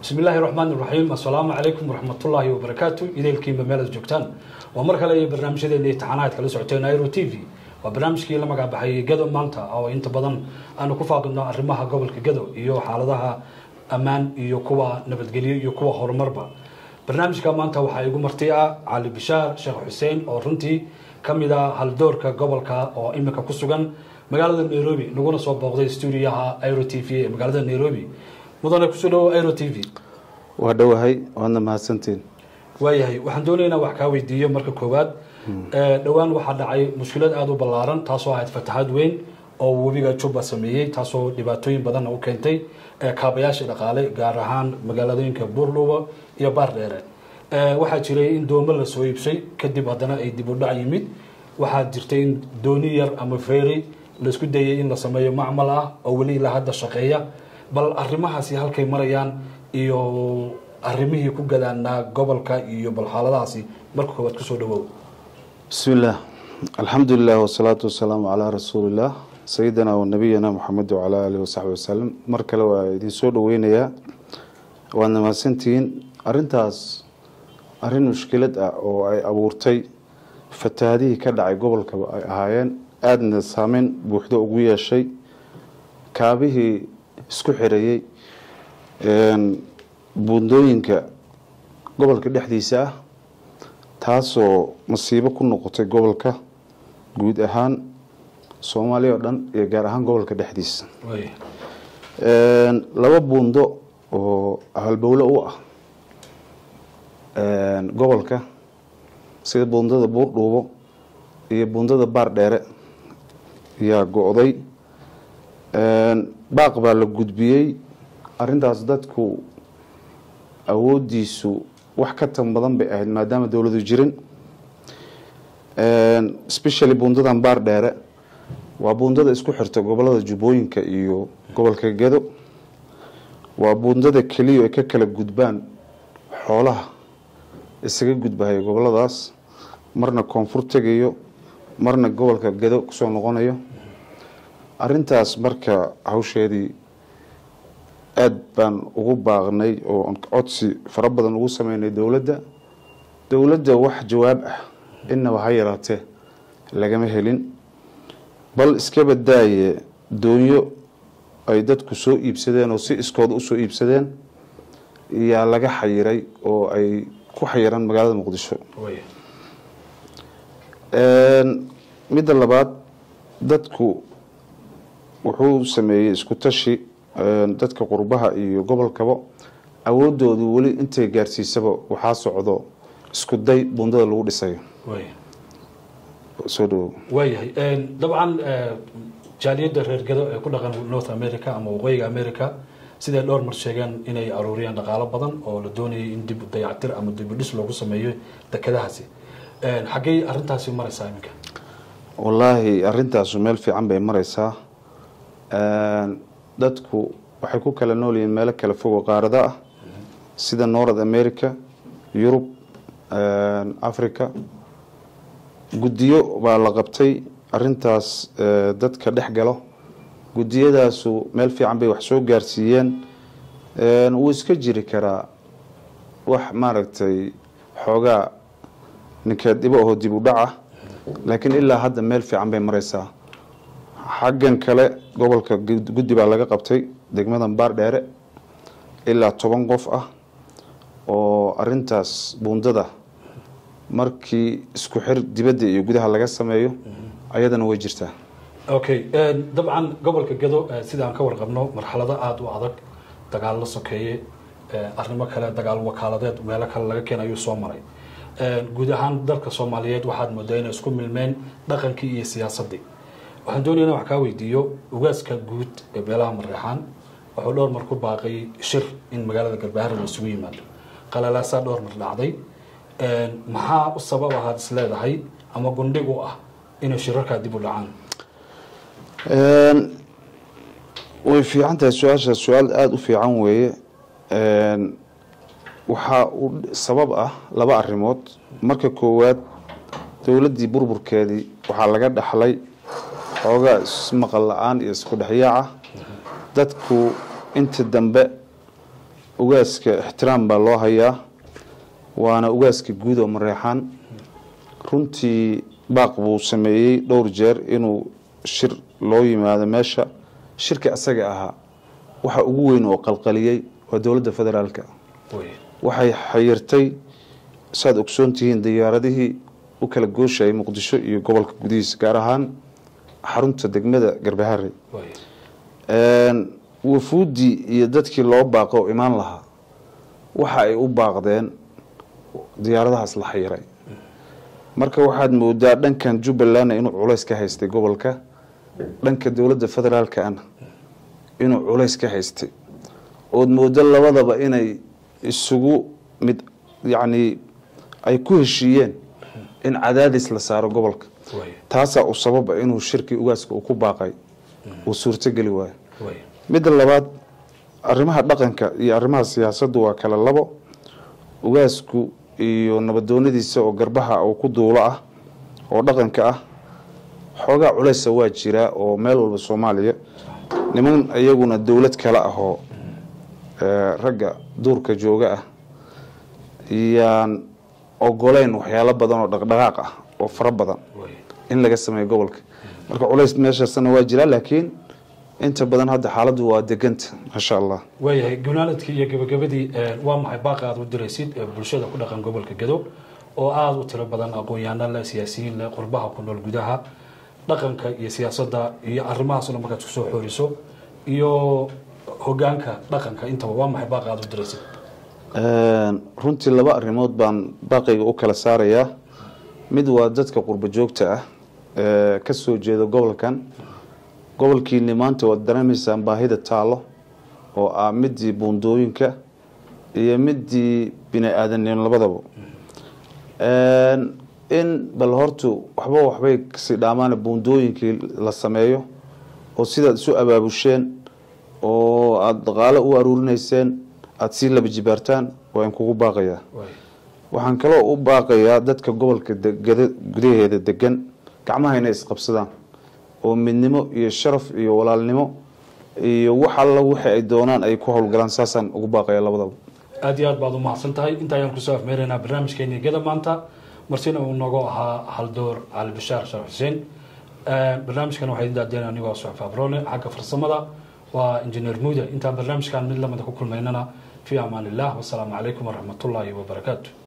bismi illaahi raxmaan iraxiim assalaamu calaykum waraxmatullaahi wabarakaatu idaylkiinba meelaad joogtaan waa mar kale iyo barnaamijyadeena imtixaanaad kala socoteen nairo t v waa barnaamijkii la magac baxay gado maanta oo inta badan aanu ku faaqidno arrimaha gobolka gado iyo xaaladaha ammaan iyo kuwa nabadgelyo iyo kuwa horumarba barnaamijka maanta waxaa igu marti ah cali bishaar sheekh xuseen oo runtii ka mid a haldoorka gobolka oo iminka ku sugan magaalada nairobi naguna soo booqday stuudiyaha airo t v ee magaalada nairobi mudane kusoo dhawo airo t v waa dhowahay waadna mahadsantiin waayahay waxaan doonaya inaan wax kaa weydiiyo marka koowaad dhowaan waxaa dhacay mushkilad aada u ballaaran taasoo ahayd fataxaad weyn oo webiga juba sameeyey taasoo dhibaatooyin badanna u keentay kaabayaasha dhaqaale gaar ahaan magaaladooyinka buurluuba iyo baardheere waxaa jiray in doomo la soo iibsay kadib haddana ay dib u dhac yimid waxaa jirtay in dooni yar ama feeri laisku dayay in la sameeyo macmal ah oo weli ilaa hadda shaqeeya bal arrimahaasi halkay marayaan iyo arrimihii ku gadaanaa gobolka iyo bal xaaladahaasi marka koowaad kusoo dhawow bismi illaah alxamdu lilah wasalaatu wasalaamu calaa rasuulillaah sayidina wa nabiyina moxamed wacalaa aalihi wasaxbi wasalam mar kale waa idin soo dhaweynayaa waadna mahadsantihiin arrintaas arrin mushkilad ah oo ay abuurtay fatahaadihii ka dhacay gobolkaba ay ahaayeen aadna saameyn buuxdo ugu yeeshay kaabihii isku xirayey buundooyinka gobolka dhexdiisa ah taasoo masiibo ku noqotay gobolka guud ahaan soomaaliya oo dhan iyo gaar ahaan gobolka dhexdiisa laba buundo oo halbowle u ah gobolka sida buundada buurdhuubo iyo buundada baar dheere ayaa go-day baaq baa la gudbiyey arrintaas dadku awoodiisu wax ka tan badan bay ahayd maadaama dowladu jirin specially buundadan baar dheere waa buundada isku xirta gobolada jubbooyinka iyo gobolka gedo waa buundada keliya ay ka kala gudbaan xoolaha isaga gudbahaya goboladaas marna koonfur tegayo marna gobolka gedo kusoo noqonayo arrintaas marka hawsheedii aada baan ugu baaqnay oo codsi fara badan ugu sameynay dowladda dowladda wax jawaab ah inaba ha yaraatee lagama helin bal iska badaaye doonyo ay dadku soo iibsadeen oo si iskooda usoo iibsadeen yaa laga xayiray oo ay ku xayiran magaalada muqdisho midda labaad dadku wuxuu sameeyey isku tashi dadka qurbaha iyo gobolkaba awoodoodu weli intay gaarsiisaba waxaa socdo isku day buundada lagu dhisayo soo dhawow waayahay dabcan jaaliyadda reer gado ee ku dhaqan north america ama waqooyiga america siday dhowr mar sheegeen inay aruuriyaan dhaqaalo badan oo la doonayay in dib dayactir ama dibudhis loogu sameeyo dekedahaasi xaggey arrintaasi maraysaa iminka wallaahi arrintaasu meel fiican bay maraysaa dadku waxay ku kala nool yihiin meelo kala fogo qaarada ah sida north america yurub africa guddiyo baa la qabtay arintaas dadka dhex galo guddiyadaasu meel fiican bay wax soo gaarsiiyeen wuu iska jiri karaa wax maaragtay xoogaa ninkeed dhibo aho dib u dhaca laakiin ilaa hadda meel fiican bay maraysaa xaggan kale gobolka guddi baa laga qabtay degmadan baar dheere ilaa toban qof ah oo arintaas buundada markii isku xir dibadda iyo gudaha laga sameeyo ayadana way jirtaa okay dabcan gobolka gado sidaan ka warqabno marxalado aada u adag dagaallo sokeeye arrimo kale dagaal wakaaladeed meelo kale laga keena ayuu soo maray guud ahaan dalka soomaaliyeed waxaad moodaa inay isku milmeen dhaqankii iyo siyaasaddii waxaan doonaya in wax kaa weydiiyo ugaaska guud ee beelaha mareexaan wuxuu dhowr mar ku baaqay shir in magaalada galbaharre la isugu yimaado qalalaasaa dhowr mar dhacday maxaa u sabab ahaad is leedahay ama gundhig u ah inay shirarkaa dib u dhacaan way fiican tahay su-aasha su-aal aada u fiican weeye waxaa u sabab ah laba arrimood marka koowaad dowladdii burburkeedii waxaa laga dhaxlay xoogaa ismaqal la-aan iyo isku dhexyaaca dadku intii dambe ugaaska ixtiraam baa loo hayaa waana ugaaska guud oo mareexaan runtii baaq buu sameeyey dhowr jeer inuu shir loo yimaado meesha shirka asaga ahaa waxa ugu weyn oo qalqaliyey waa dowladda federaalka way waxay xayirtay saad ogsoon tihiin diyaaradihii u kala gooshayay muqdisho iyo gobolka gudihiisa gaar ahaan xarunta degmada garbahare way wafuuddii iyo dadkii loo baaqo oo imaan lahaa waxa ay u baaqdeen diyaaradahaas la xayiray marka waxaad moodaa dhankan jubbalandna inuu culays ka haystay gobolka dhanka dowladda federaalkana inuu culays ka haystay ood moodo labadaba inay isugu mid yacni ay ku heshiiyeen in cadaadis la saaro gobolka way taasaa u sababa inuu shirkii ugaaska uu ku baaqay uu suurtogeli waayo way midda labaad arrimaha dhaqanka iyo arrimaha siyaasaddu waa kala labo ugaasku iyo nabadoonadiisa oo garbaha uu ku duulo ah oo dhaqanka ah xoogaa culaysa waa jiraa oo meel walba soomaaliya niman iyaguna dowlad kale ah oo eh, ragga duurka jooga ah yaan ogoleyn waxyaalo badan oo dhaqdhaqaaq ah oo fara badan way in laga sameeyo gobolka marka culays meeshaasna waa jiraa laakiin inta badan hadda xaaladdu waa deganta maasha allah waayahay gunaaladkii iyo gabagabadii ee, waa maxay baaqa aad u diraysid ee bulshada ku dhaqan gobolka gedo oo aada u tiro badan aqoon-yahano leh siyaasiyiin leh qurbaha ku nool gudaha dhaqanka iyo siyaasadda iyo arrimahaasna markaad kusoo xooriso iyo hogaanka dhaqanka intaba waa maxay baaqa aad u diraysid runtii laba arrimood baan baaqayga u kala saarayaa mid waa dadka qurbo joogta ah ee ka soo jeeda gobolkan gobolkiini maanta waad dareemaysaan baahida taalo oo ah midii buundooyinka iyo midii bini aadanimo labadaba in bal hortu waxba waxbay kasii dhaamaan buundooyinkii la sameeyo oo sidaad isu abaabusheen oo aada dhaqaalo u aruurinayseen aada sii laba jibaartaan waa in kugu baaqayaa way waxaan kaloo u baaqayaa dadka gobolka degada gudaheeda degan gacmaha inay isqabsadaan oo midnimo iyo sharaf iyo walaalnimo iyo wax alla wixii ay doonaan ay ku howlgalaan saasaan ugu baaqaya labadaba aada iyo aad baad umahadsan tahay inta ayaan kusoo afmeeraynaa barnaamijkeeni geda maanta marsina uu noogu ahaa haldoor cali bashaar sharaf xuseen barnaamijkan waxaa idin daadeen anigoo suxuf abrone xagga farsamada waa injineer muuda intaan barnaamijkan mid lamida ku kulmaynana fi amaan illah wasalaamu calaykum waraxmatullaahi wabarakaatu